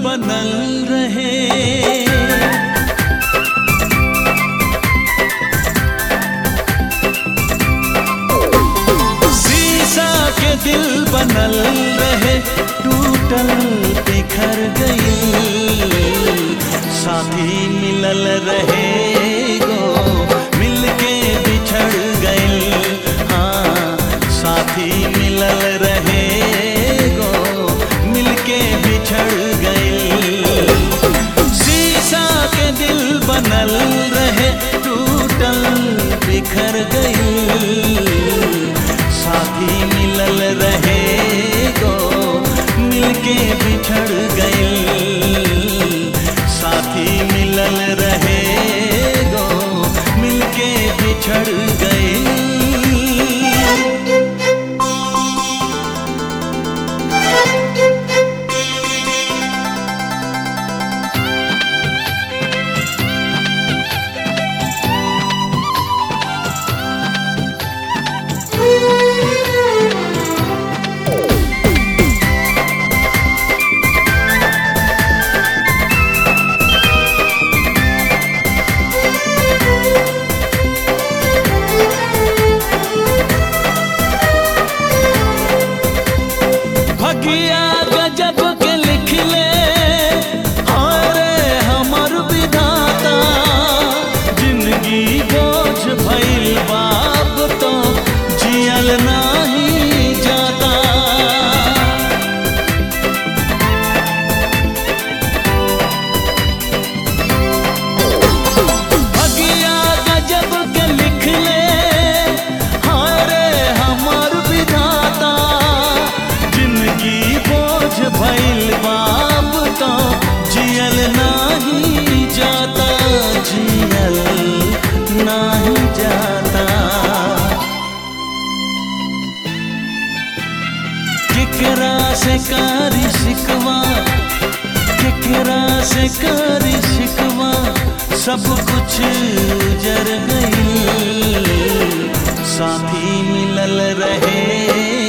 बनल रहे शीशा के दिल बनल रहे टूटल बिखर गई साथी मिलल रहे गो मिलके बिछड़ गई हाँ साथी मिलल रहे गो मिलके बिछड़ गई शीशा के दिल बनल रहे टूटल बिखर गई साथी मिलल रहे गो मिलके बिछड़ गई साथी मिलल रहे गो मिलके बिछड़ गई भगिया गजब के लिख ले अरे हमर विधाता जिंदगी बोझ भइल बाप तो जियल नाही जाता भगिया गजब के लिख ले हारे हमर विधाता जिंदगी बोझ भइल बाप तो जियल नाही जाता जियल नाही जाता केकरा से कारी शिकवा केकरा से कारी शिकवा सब कुछ जर गई साथी मिलल रहे